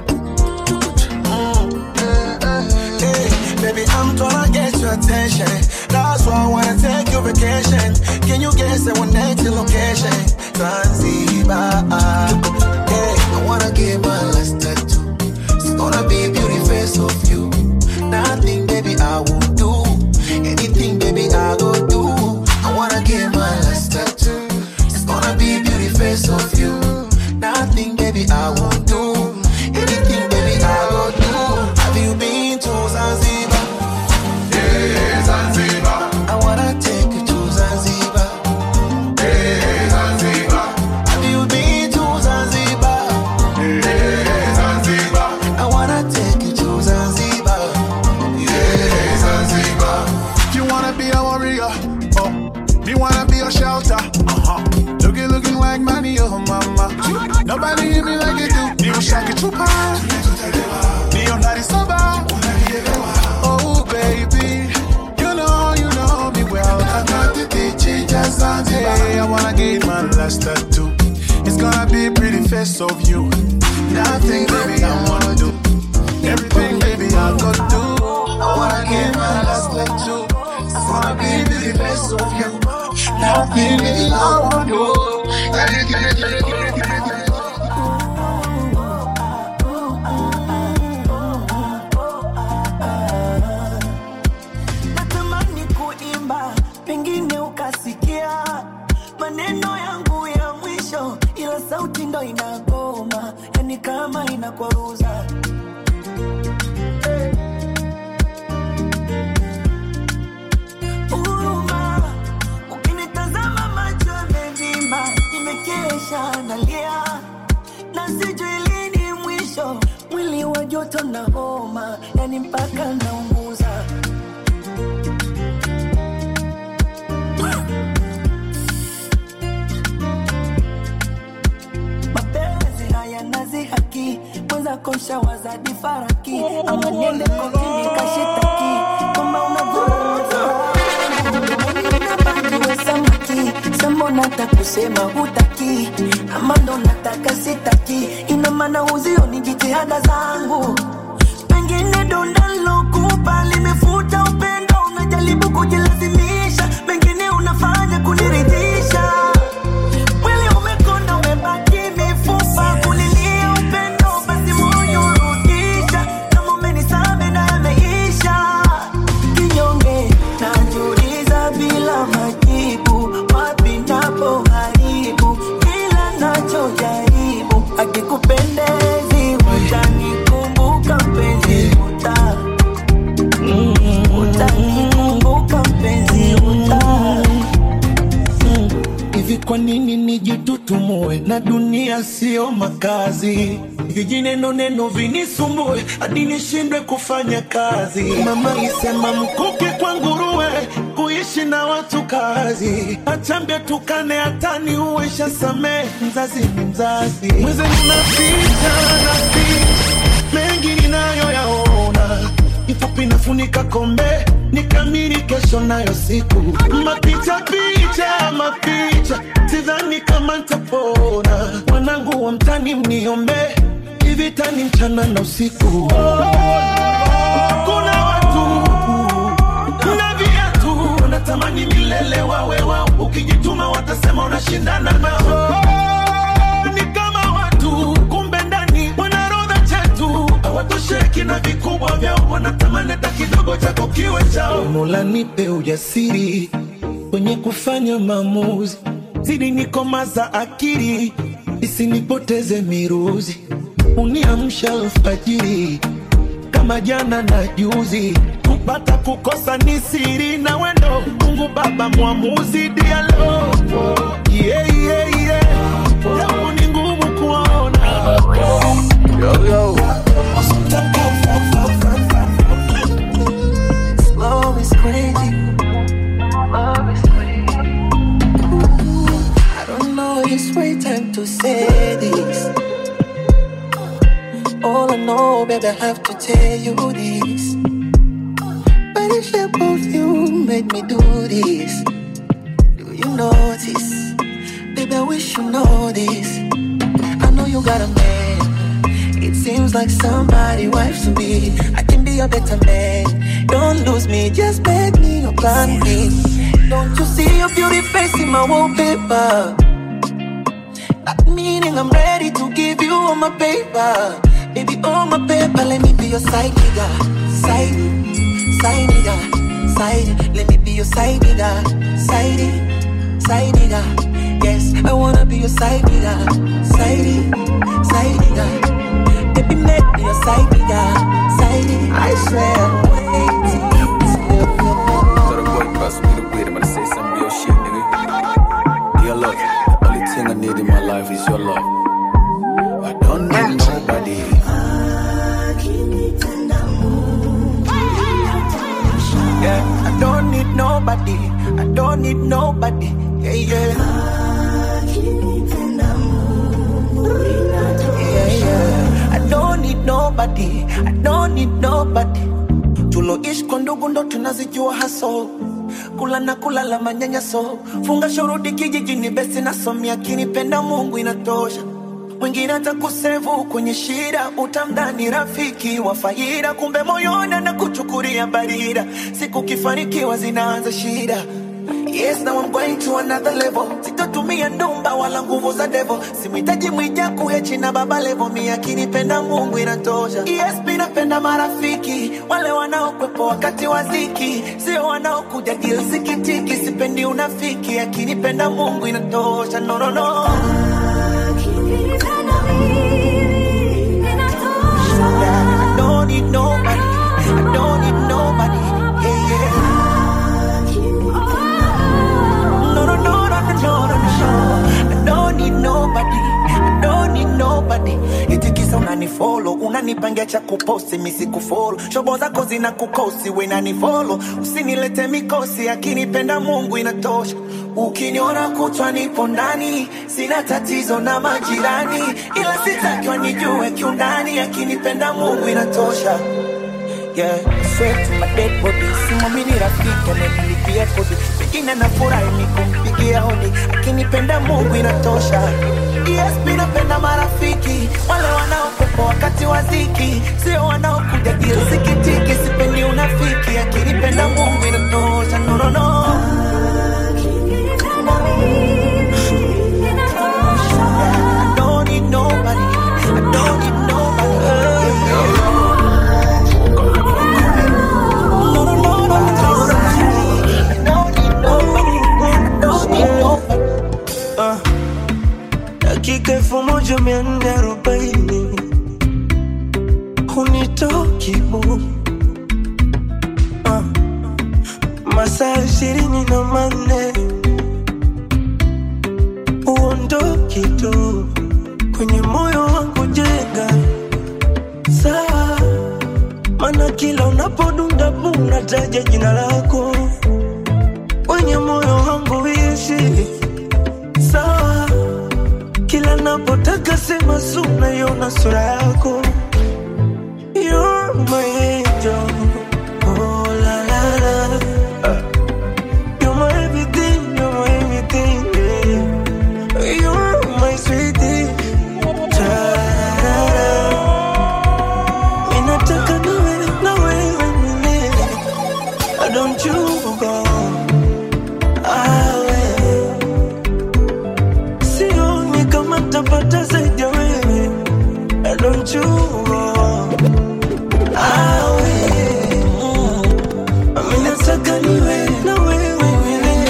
Mm. Hey, baby, I'm tryna get your attention. That's why I wanna take you vacation. Can you guess that one night to location? Zanzibar. Hey, I wanna give my last tattoo. It's gonna be a beauty face of you. Nothing, baby, I will do. Anything, baby, I go do. I wanna give my last tattoo. It's gonna be a beauty face of you. Nothing, baby, I won't do. Anything, baby, I go do. Have you been to Zanzibar? Yeah, Zanzibar. I wanna take you to Zanzibar. Yeah, Zanzibar. Have you been to Zanzibar? Yeah, Zanzibar. I wanna take you to Zanzibar. Yeah, Zanzibar. You wanna be a warrior, oh, me wanna be a shelter. Uh-huh. Looking, looking like money, oh mama. Nobody hit me like you do. Me a shaki chupa, me on that is sober. Oh baby, you know, you know me well. I got the teaching just Hey, I wanna get my last tattoo. It's gonna be a pretty face of you. Nothing, baby, I wanna do. Everything, baby, I go do. I wanna get my last tattoo. I wanna be the best of you. Nothing, baby, I wanna do. natamani kuimba, pengine ukasikia maneno yangu ya mwisho, ila sauti ndo inagoma, yani kama inakwaruza. Huruma, ukinitazama macho yamevimba, nimekesha nalia na sijui lini mwisho, mwili wa joto na homa, yani mpaka naunguza. mapenzi haya nazi haki mwenza kosha wazadi faraki ama niende kotini kashitaki kama unavyoweza Niwe samaki sambona takusema hutaki ama ndo nataka sitaki ina maana huzioni jitihada zangu pengine donda lokupa limefuta upendo unajaribu kujilazimisha mengine unafanya kuniridhisha Mwili umekonda umebaki mifupa kulilia upendo basi moyo rudisha kama umenisame na yameisha kinyonge najiuliza bila majibu wapi napo haribu kila nachojaribu akikupendezi utanikumbuka mpenzi uta utanikumbuka mpenzi uta hivi kwa nini nijitutumue na dunia sio makazi vijineno neno vinisumbue hadi nishindwe kufanya kazi mama isema mkuki kwa nguruwe kuishi na watu kazi achambia tukane hatani uwesha samee mzazi ni mzazi mwezeni napita napita mengi ninayoyaona ifupi nafunika kombe nikamiri kesho nayo siku mapicha picha mapicha sidhani kama ntapona mwanangu wa mtani mniombe ivitani mchana na usiku kuna watu na viatu wanatamani milele wawe wao ukijituma watasema unashindana nao ni kama watu kumbe ndani wanarodha chetu hawatosheki na vikubwa vyao wanatamani hata kidogo chako kiwe chao mola nipe ujasiri kwenye kufanya maamuzi zidi nikomaza akili isinipoteze miruzi uniamsha alfajiri kama jana na juzi kupata kukosa ni siri na wendo mungu baba mwamuzi dialo yeah, yeah, yeah. japo ni ngumu kuona yo, yo. Love is crazy. Love is crazy. I don't know it's right time to say this. All I know, baby, I have to tell you this. But the shape of you made me do this. Do you notice? Baby, I wish you know this. I know you got a man. It seems like somebody wife's to be. I can be a better man. Don't lose me, just make me your plan B. Don't you see your beauty face in my wallpaper? That meaning I'm ready to give you all my paper. Baby, all my paper, let me be your side nigga. Side, side nigga. Side, let me be your side nigga. Side, side nigga. Yes, I wanna be your side nigga. Side, side nigga. Baby, make me your side nigga. Side, I swear I'm waiting. So the boy bust me the weed, I'm gonna say some real shit, nigga. Your love, the only thing I need in my life is your love. I don't need nobody. Yeah, I don't need nobody. I don't need nobody. Yeah, yeah. Yeah, yeah. I don't need nobody. I don't need nobody. Tuloishi kwa ndugu ndo tunazijua haso kula na kulala manyanyaso funga shuruti kijijini besi nasomia kinipenda mungu inatosha mwingine atakusevu kwenye shida utamdhani rafiki wa faida kumbe moyoni na kuchukulia barida siku kifanikiwa zinaanza shida Yes, now I'm going to another level. Sitatumia ndumba wala nguvu za devil. Simhitaji mwija kuhechi na baba levo. Mi akinipenda Mungu inatosha. Yes, mi napenda marafiki wale wanaokwepo wakati wa ziki, sio wanaokuja deal sikitiki. Sipendi unafiki, akinipenda Mungu inatosha. No, no, no. I don't need nobody. I don't need nobody. Yeah, yeah. No, no, no, no, no, no, no, no. I don't need nobody. I don't need nobody. Eti kisa unanifollow, unanipangia cha kuposti, mi sikufollow. Shobo zako zina kukosi, we nanifollow. Usinilete mikosi, akinipenda Mungu inatosha. Ukiniona kutwa nipo ndani, sina tatizo na majirani, ila sitaki wanijue kiundani, akinipenda Mungu inatosha. Yeah, swear to my dead body, simamini rafiki amenilipia kodi, pengine nafurahi ni kumpigia hodi, akinipenda Mungu inatosha. Yes, mi napenda marafiki wale wanaokopa wakati wa ziki, sio wanaokuja deal sikitiki. Sipendi unafiki, akinipenda Mungu inatosha. No, no, no. I don't need nobody. I don't need nobody. No, no, no, no, no, no. I don't need nobody. I don't need nobody. Ah, dakika elfu moja mia nne arobaini hunitoki bu Ah, masaa ishirini na manne uondoki tu kwenye moyo wangu jenga saa mana kila unapodunda bu unataja jina lako kwenye moyo wangu ishi sawa kila napotaka sema suna yona sura yako You're my angel. Oh, la, la, la. You're my everything, you're my everything, yeah. You're my sweetie. Ta-ra-ra. Ninataka nawe, na wewe milele. Don't you go tapata zaidi ya wewe Eh, don't you go awe mm. Mimi nataka niwe na wewe milele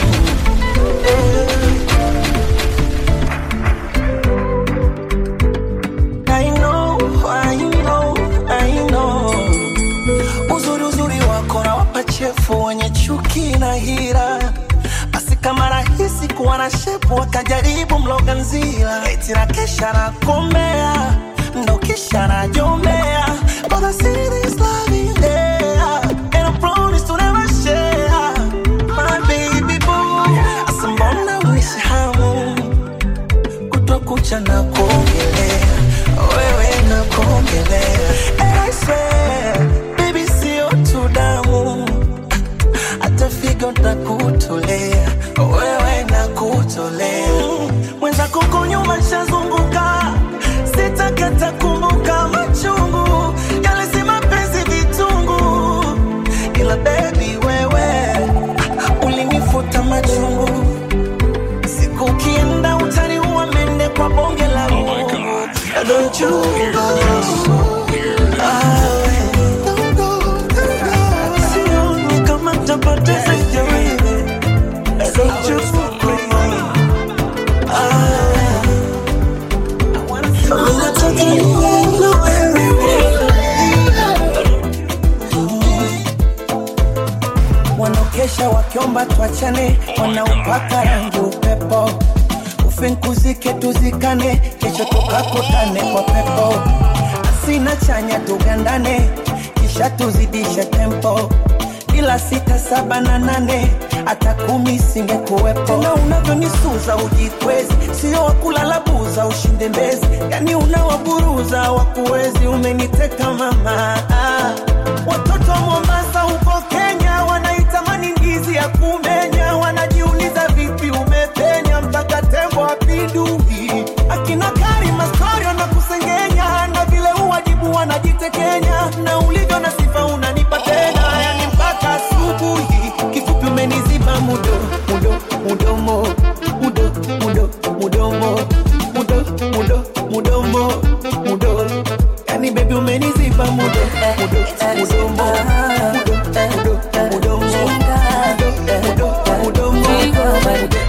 I know, I know, I know. Uzuri uzuri wako na wapachefu wenye chuki na hira basi kama rahisi kuwa na shepu wakajaribu mloga nzila eti na kesha na komea ndo kisha na jomea But I see this love in there And I promise to never share My baby boy Asa mbona uishi hamu kutwa kucha na kuongelea wewe na kuongelea And I swear baby sio tu damu hata figo na kutolea wewe na kutolea mwenza kuko nyuma shazunguka sitakata kumbuka machungu yale si mapenzi vitungu ila bebi wewe ulinifuta machungu siku ukienda utaniua mende kwa bonge la Mungu Don't you go Awe. Sioni kama tapata zaidi ya wewe Don't you go Awe. Mimi nataka niwe na wanaokesha wakiomba tuachane, wanaupaka rangi upepo, ufinkuzike tuzikane, kesho tukakutane kwa pepo, asina chanya tugandane, kisha tuzidishe tempo ila sita saba na nane hata kumi singekuwepo. Tena unavyonisuza ujikwezi, sio wakulala buza ushinde mbezi, yani unawaburuza wakuwezi. Umeniteka mama, ah. watoto wa Mombasa huko Kenya wanaitamani ndizi ya kumenya, wanajiuliza vipi umepenya mpaka tembo apindui. Akina Karima story wanakusengenya na vile uwajibu wanajitekenya, na ulivyo na sifa unanipa tena, yani mpaka asubuhi. Kifupi umeniziba mudo mudo mudomo mudo mudo mudomo mudo mudo mudomo mudo, yani baby umeniziba mudo mudo mudomo mudo mudo mudomo mudo mudo mudomo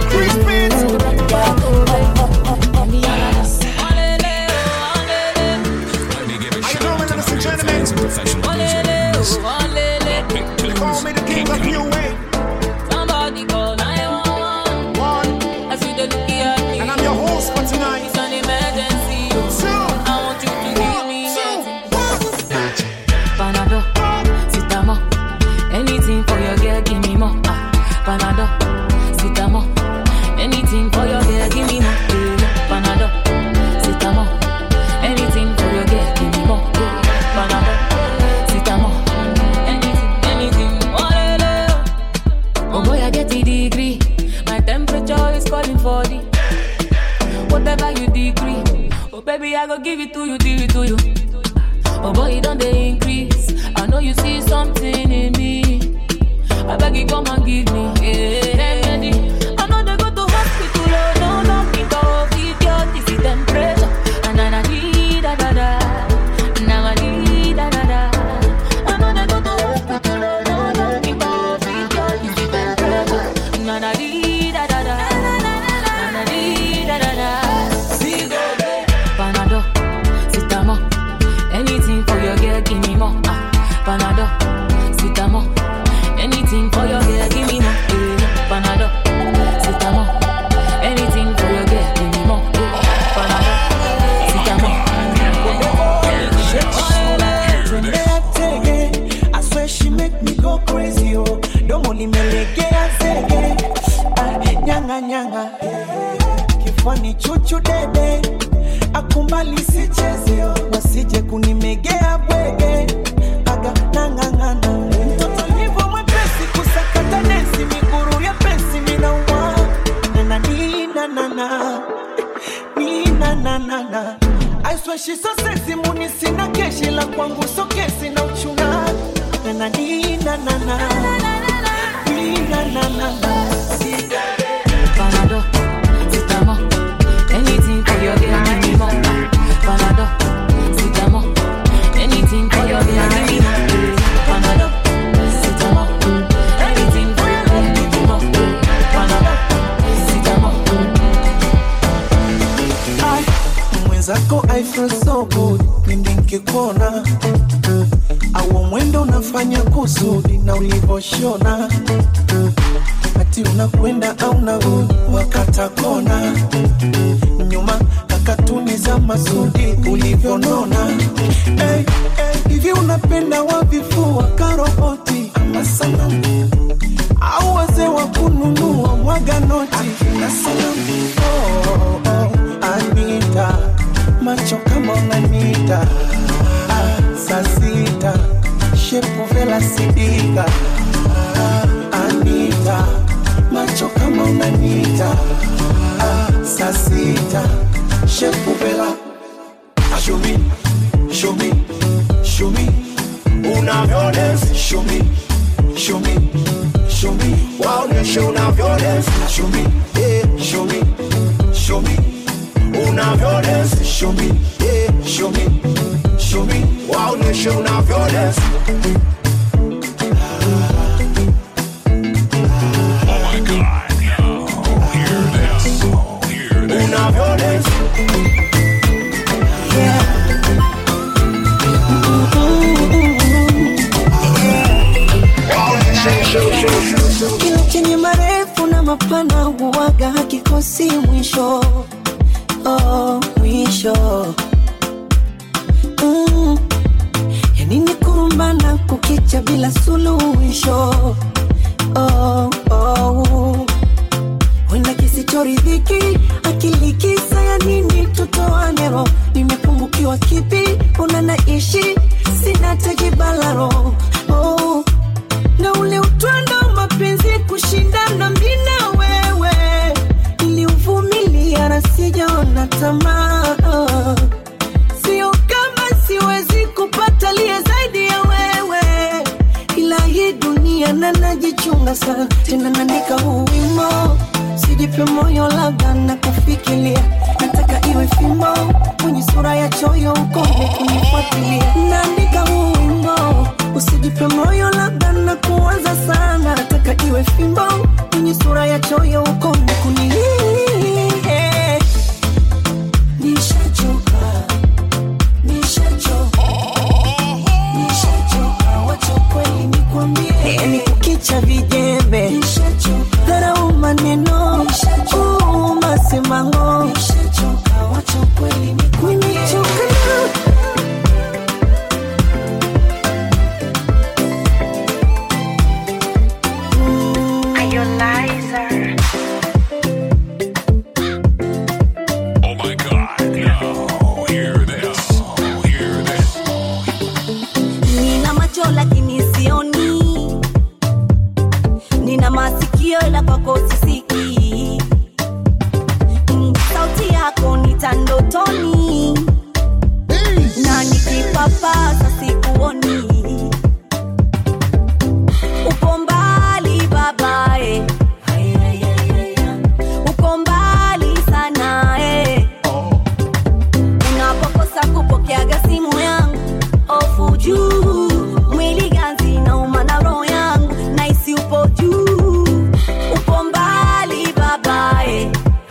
Ladies and gentlemen, professional musicians. They call me the king of new wave. Somebody call 911. One, I see the look at me. and I'm your host for tonight. It's an emergency. Two, I want you to give me two, Panado, Sitamo. Anything for your girl, give me more. Ah, Panado, Sitamo. Anything for your girl, give me more. Eh, Panado, Sitamo. Anything for your girl, give me more. Eh, Panado, Sitamo. Anything, anything. Oh, le, le. oh boy, I get a degree. My temperature is calling for the whatever you decree. Oh baby, I go give it to you, give it to you. Oh boy, it don't they increase. I know you see something in me. I beg you, come and give me. Yeah, remedy. I know they go to hospital, oh no, no, think of it, your this is temperature. And I need da da da. Now I need da da da. I know they go to hospital, oh no, no, think of it, your this is temperature. And I need da da da. And I need da da da. See go, Panado, Sitamo. Anything for your girl, give me more. Ah, Panado, Sitamo. Anything for your girl, give me more. Eh, Panado, Sitamo. Anything for your girl, give me more. Eh, Panado, Sitamo. Tembea tege, I swear she make me go crazy oh. Domo limelegea zege, ah, nyanga nyanga, kifani chuchu dede, akumbali sicheze oh. wasije kunimegea bwege, aga nang'ang'ana, mtoto nivo mwepesi kusakata densi, miguru ya pensi minauma, nana nina nana nina nana na I swear she's so sexy muni sina keshi la kwangu so kesi na uchuna nana nina nana nina nana Panado, Sitamo. Anything for your mwenzako I feel so good pindi nkikuona au mwendo unafanya kusudi na ulivoshona ati unakwenda au narudi wakata kona nyuma kakatuni za masudi ulivyonona hey, hey, hivi unapenda wavifua karoboti ama sanamu au wazee wa kununua mwaga noti na sanamu oh, oh, Anita macho kama unanita ah, saa sita shepu vela sidika ah, Anita macho kama unanita ah, saa sita shepu vela Ah, Show me, show me, show me. Unavyodance, show me, show me, show me. Waoneshe unavyodance, show me, yeah, show me, show me. Unavyodance, show me, yeah, show me, show me. Waoneshe unavyodance. Oh my God. Now, hear this. Hear this. Unavyodance. Kila chenye marefu na mapana huwaga hakikosi mwisho oh, mwisho mm. Yani ni kurumbana kukicha bila suluhisho oh, oh. Wenda kisichoridhiki akili kisa ya nini tutoane roho nimepungukiwa kipi una naishi sina tajibalaro oh na ule utwando wa mapenzi kushindana mi na wewe niliuvumilia na sijaona tamaa sio kama siwezi kupata liye zaidi ya wewe ila hii dunia na najichunga sana tena naandika huu wimo sijipe moyo labda na kufikiria nataka iwe fimbo kwenye sura ya choyo ukome kunifuatilia naandika huu wimbo usijipe moyo labda na kuwaza sana nataka iwe fimbo kwenye sura ya choyo ukome kuni nishachoka nishachoka nishachoka wacha kweli nikwambie yani kukicha vijembe dharau maneno uu, masemango nimechoka Oh my God. Now, hear this. Hear this. nina macho lakini sioni nina masikio ila kwako sisikii Mm, sauti yako nitandotoni na nikipapasa sikuoni uko mbali babae uko mbali sana eh. unapokosa kupokeaga simu yangu ofu juu mwili ganzi na umana roho yangu naisi upo juu upo mbali babae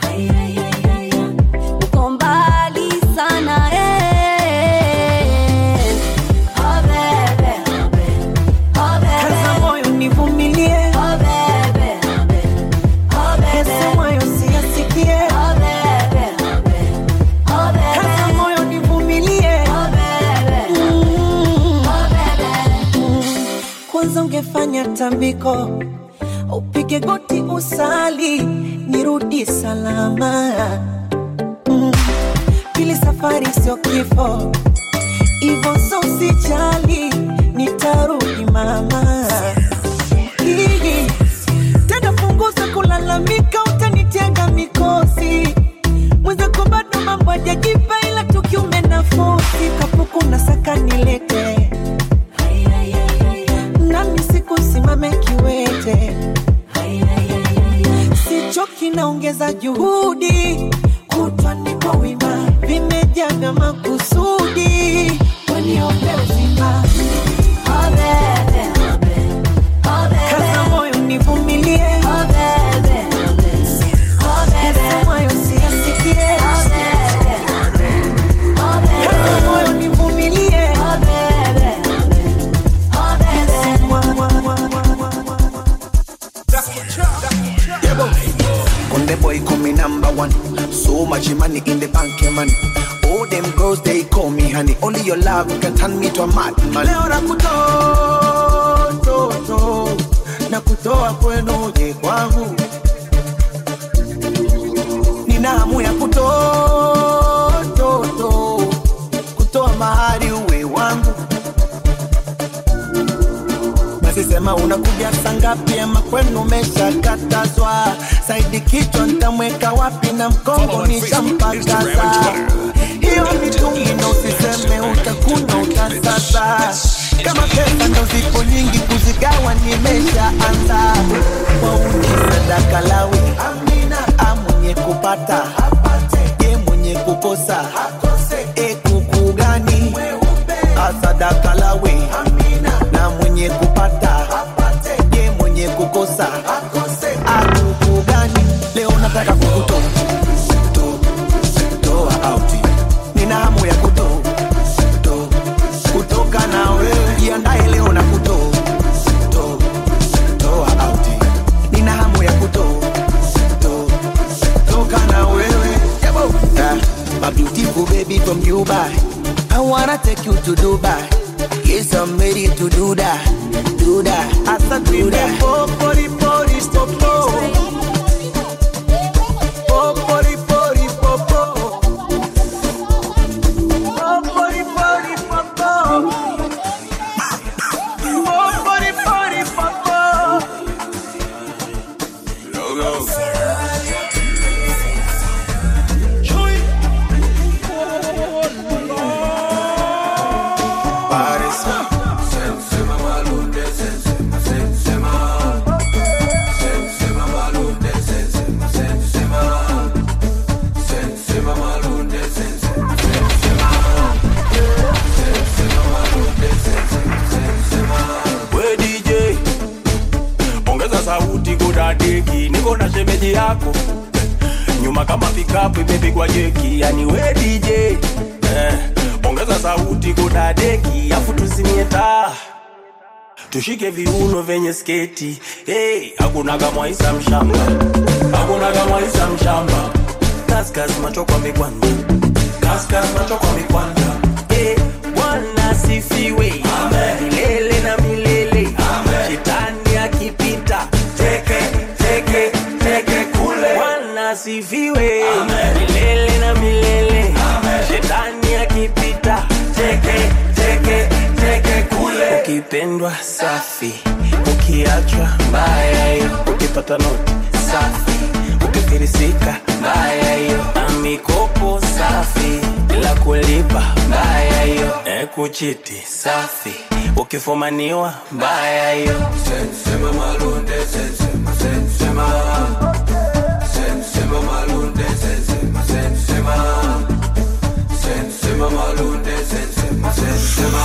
uko mbali sana eh. Oh, bebe, oh, bebe. kaza moyo nivumilie Oh, bebe, oh, bebe. yasemwayo siyasikie Oh, bebe, oh, bebe. kaza moyo nivumilie Oh, bebe. Oh, bebe. kwanza ungefanya tambiko upige goti usali nirudi salama mm. pili safari sio kifo ivo so usijali nitarudi mama Hii, tena punguza kulalamika utanitenga mikosi mwenzako bado mambo ajajipa ila tukiume nafosi kapuku na saka nilete nami siku simame kiwete sichoki naongeza juhudi kutwa niko wima vimejaa vya makusudi waniombe uzima Oh, bebe, oh, bebe. kaza moyo nivumilie Oh, bebe, oh, bebe. yasemwayo siyasikie Oh, bebe, money. All them girls they call me honey. Only your love can turn me to a madman. Leo nakutoa toto, nakutoa kwenu je kwangu. Nina hamu ya kutoa toto, kutoa mahari uwe wangu. Basi sema unakuja saa ngapi ama kwenu umeshakatazwa? Saidi kichwa nitamweka wapi na mkongo nishampakaza. Hiyo mitungi ndo usiseme utakuna utasasa. Kama pesa ndo zipo nyingi kuzigawa nimeshaanza. Wauni sadaka lawi amina, amwenye kupata ye mwenye kukosa e kuku gani asadaka lawi na mwenye kupata ye mwenye kukosa akuku gani leo nataka kukutoa to- toa auti nina hamu ya kuto to- kutoka na wewe jiandae leo na kuto to- toa auti nina hamu ya kuto to- toka na wewe Yabo. Ah, my beautiful baby from Dubai I wanna take you to Dubai Yes, I'm ready to do that, do that, I said do that. Oh, body, body, pop, pop. Oh, body, body, pop, pop. Oh, body, body, pop, pop. Oh, body, body, pop, pop. we DJ ongeza sauti kudadeki, niko na shemeji yako nyuma kama pikapu imepigwa jeki, yani we DJ eh, ongeza sauti kudadeki, afu tuzimie taa tushike viuno vyenye sketi hey, hakuna kamwaisa mshamba, hakuna kamwaisa mshamba, kaskas macho kwa mikwanja, kaskas macho kwa mikwanja hey, Bwana sifiwe milele na milele, shetani akipita teke teke teke kule. Bwana sifiwe milele na milele, shetani akipita teke teke teke kule. Ukipendwa safi, ukiachwa mbaya hiyo, ukipata noti safi, ukifirisika mbaya hiyo, amikopo safi bila kulipa mbaya hiyo, e kuchiti safi, ukifumaniwa mbaya hiyo. Sensema malunde, sensema, sensema. Sensema malunde, sensema, sensema. Sensema malunde, sensema, sensema.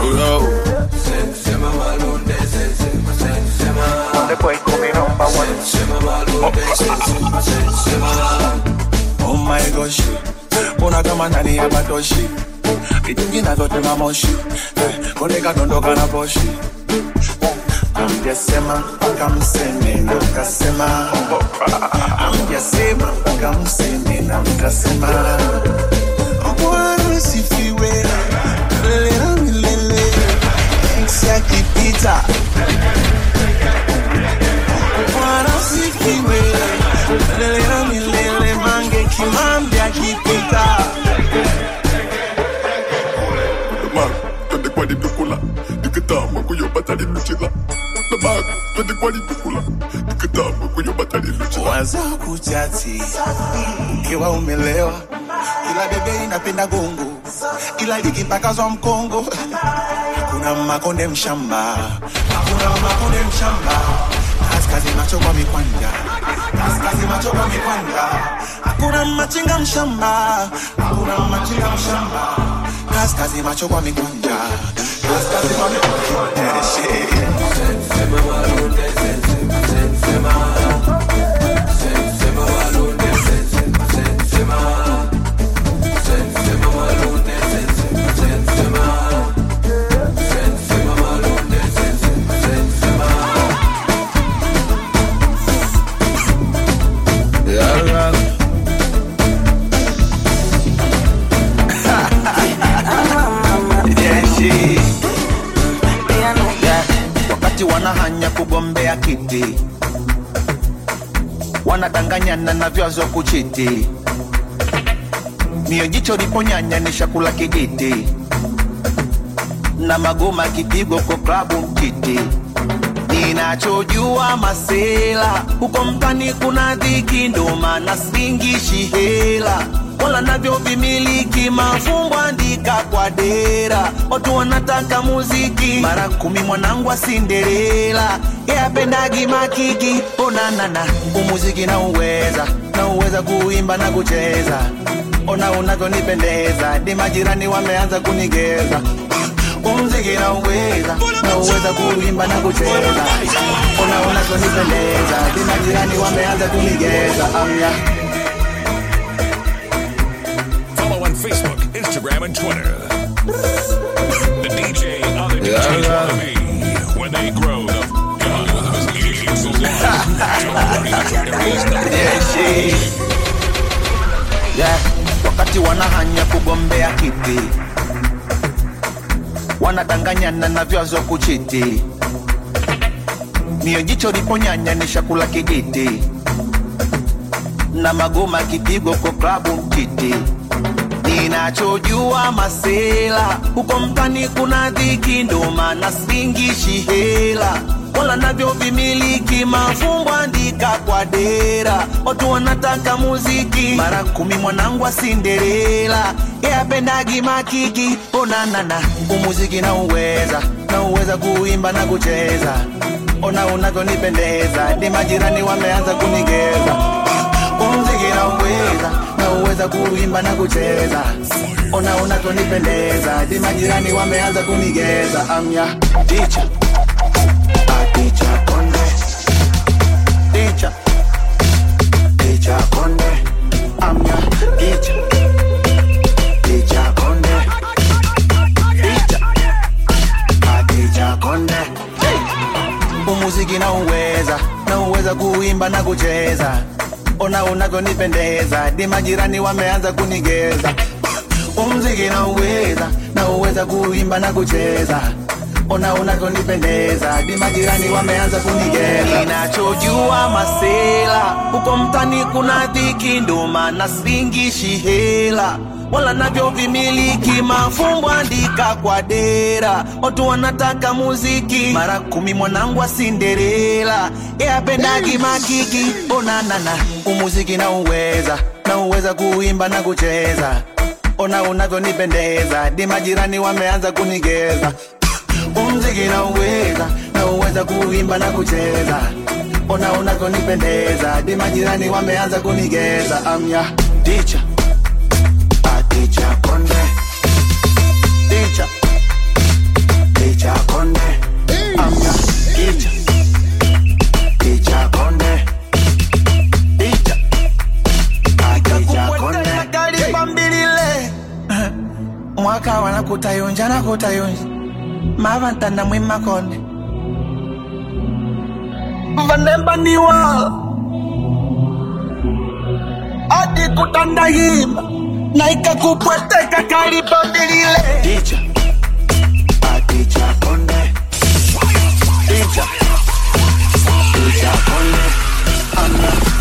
Sensema malunde, sensema, sensema. Sensema malunde, sensema, sensema. Oh my gosh, mbona kama ndani ya batoshi mitungi navyotema moshi Eh, koneka dondoka na poshi amjasema mpaka mseme na mkasema amjasema mpaka mseme na mkasema bwana sifiwe milele na milele Ex akipita bwana sifiwe milele na milele mange kimambi akipita Lamar, twende kwa lidukula nikitama kuyopata liluchila Lamar, twende kwa lidukula nikitama kuyopata liluchila waza kuchati ukiwa umelewa ila bebe inapenda gongo ila likipakazwa mkongo hakuna makonde mshamba hakuna makonde mshamba kaskazi macho kwa mikwanja kaskazi macho kwa mikwanja hakuna machinga mshamba hakuna machinga mshamba kaskazi macho kwa mikwanja kaskazi kwa mikwanja Eh, shit. wanahanya kugombea kiti wanadanganyana na vyazo kuchiti mio jicho liponyanya ni shakula kijiti na magoma kipigo kwa klabu mtiti ninachojua masela huko mtani kuna dhiki ndo maana singishi hela wala navyo vimiliki mafumbo andika kwa dera watu wanataka muziki mara kumi mwanangu wa sinderela yapendagi makiki onanana umuziki na uweza na uweza kuimba na kucheza ona unavyonipendeza di majirani wameanza kunigeza umziki na uweza na uweza kuimba na kucheza ona unavyonipendeza di majirani wameanza kunigeza amya Follow on Facebook, Instagram, and Twitter. The DJ other DJs want to be when they grow the f up. He's the yeah. wakati wanahanya kugombea kiti wanadanganyana na vyazo kuchiti mio jicho liponyanya ni shakula kijiti na magoma kipigo kwa klabu mtiti ninachojua masela huko mtani kuna dhiki ndo maana singishi hela wala navyo vimiliki mafumbo andika kwa dera watu wanataka muziki mara kumi mwanangu wa sinderela yapendagi makiki onanana umuziki na uweza na uweza kuimba na kucheza ona unavyonipendeza di majirani wameanza kunigeza umziki na uweza na uweza kuimba na kucheza ona unavyonipendeza di majirani wameanza kunigeza amya ticha ticha konde ticha ticha konde amya ticha ticha konde ticha ticha konde umuziki na uweza na uweza kuimba na kucheza ona unavyonipendeza di majirani wameanza kunigeza umziki na uweza na uweza kuimba na kucheza ona unavyonipendeza di majirani wameanza kunigeza ninachojua masela huko mtani kuna dhiki ndo maana singishi hela wala navyo vimiliki mafumbo andika kwa dera watu wanataka muziki mara kumi mwanangu wa sinderela yapendagi makiki onanana umuziki na uweza na uweza kuimba na kucheza ona unavyonipendeza di majirani wameanza kunigeza umziki na uweza na uweza kuimba na kucheza ona unavyonipendeza di majirani wameanza kunigeza amya ticha ticha konde ticha ticha konde amya ticha ticha konde ticha ticha konde kalipambilile mwaka wana kutayonja na kutayonja mavantanda mwimakonde vanembaniwa adi kutandahimba na ikakupweteka kalipambilile ticha aticha konde ticha ticha konde amna